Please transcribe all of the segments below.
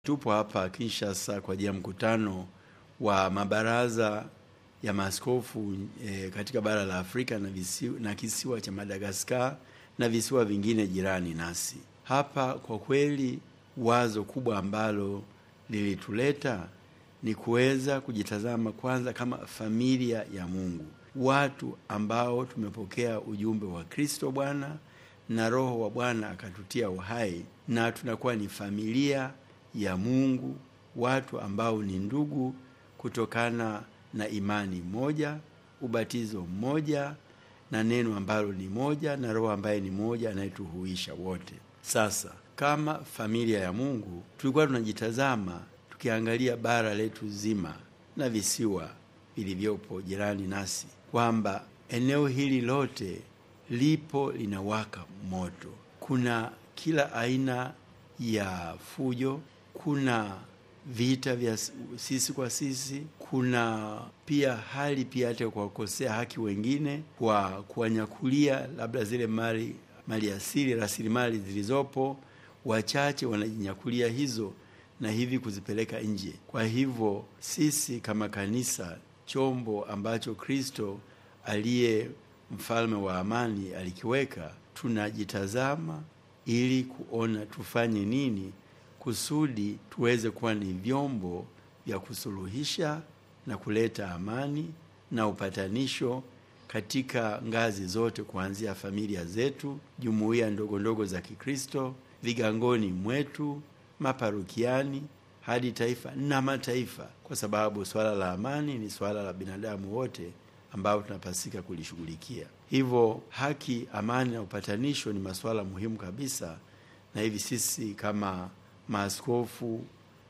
tupo hapa Kinshasa kwa ajili ya mkutano wa mabaraza ya maaskofu e, katika bara la Afrika na, visiwa, na kisiwa cha Madagaskar na visiwa vingine jirani nasi. Hapa kwa kweli wazo kubwa ambalo lilituleta ni kuweza kujitazama kwanza kama familia ya Mungu, watu ambao tumepokea ujumbe wa Kristo Bwana na Roho wa Bwana akatutia uhai, na tunakuwa ni familia ya Mungu, watu ambao ni ndugu kutokana na imani moja, ubatizo mmoja, na neno ambalo ni moja, na Roho ambaye ni moja anayetuhuisha wote. Sasa kama familia ya Mungu tulikuwa tunajitazama tukiangalia bara letu zima na visiwa vilivyopo jirani nasi, kwamba eneo hili lote lipo linawaka moto. Kuna kila aina ya fujo, kuna vita vya sisi kwa sisi, kuna pia hali pia hata kuwakosea haki wengine kwa kuwanyakulia labda zile mali mali asili, rasilimali zilizopo, wachache wanajinyakulia hizo na hivi kuzipeleka nje. Kwa hivyo sisi kama kanisa, chombo ambacho Kristo aliye mfalme wa amani alikiweka, tunajitazama ili kuona tufanye nini kusudi tuweze kuwa ni vyombo vya kusuluhisha na kuleta amani na upatanisho katika ngazi zote, kuanzia familia zetu, jumuiya ndogo ndogo za Kikristo, vigangoni mwetu, maparukiani, hadi taifa na mataifa, kwa sababu swala la amani ni swala la binadamu wote ambao tunapasika kulishughulikia. Hivyo haki, amani na upatanisho ni masuala muhimu kabisa, na hivi sisi kama maaskofu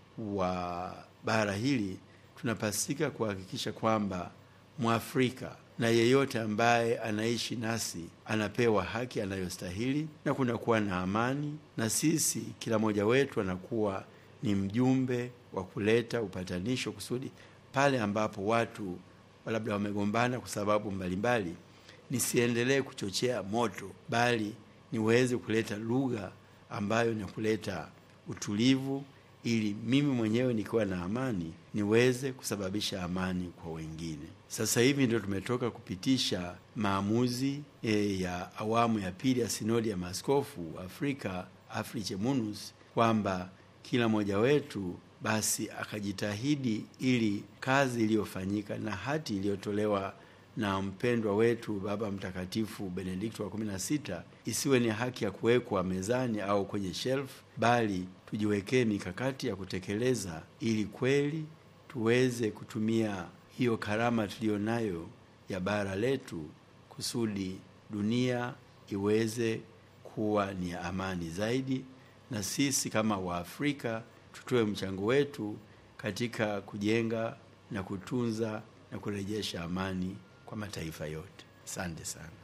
wa bara hili tunapasika kuhakikisha kwamba Mwafrika na yeyote ambaye anaishi nasi anapewa haki anayostahili na kunakuwa na amani, na sisi kila mmoja wetu anakuwa ni mjumbe wa kuleta upatanisho, kusudi pale ambapo watu labda wamegombana kwa sababu mbalimbali, nisiendelee kuchochea moto, bali niweze kuleta lugha ambayo ni kuleta utulivu, ili mimi mwenyewe nikiwa na amani niweze kusababisha amani kwa wengine. Sasa hivi ndio tumetoka kupitisha maamuzi e, ya awamu ya pili ya sinodi ya maaskofu Afrika Afriche Munus, kwamba kila mmoja wetu basi akajitahidi ili kazi iliyofanyika na hati iliyotolewa na mpendwa wetu Baba Mtakatifu Benedikto wa kumi na sita isiwe ni haki ya kuwekwa mezani au kwenye shelf, bali tujiwekee mikakati ya kutekeleza ili kweli tuweze kutumia hiyo karama tuliyo nayo ya bara letu kusudi dunia iweze kuwa ni amani zaidi, na sisi kama Waafrika tutoe mchango wetu katika kujenga na kutunza na kurejesha amani kwa mataifa yote. Asante sana.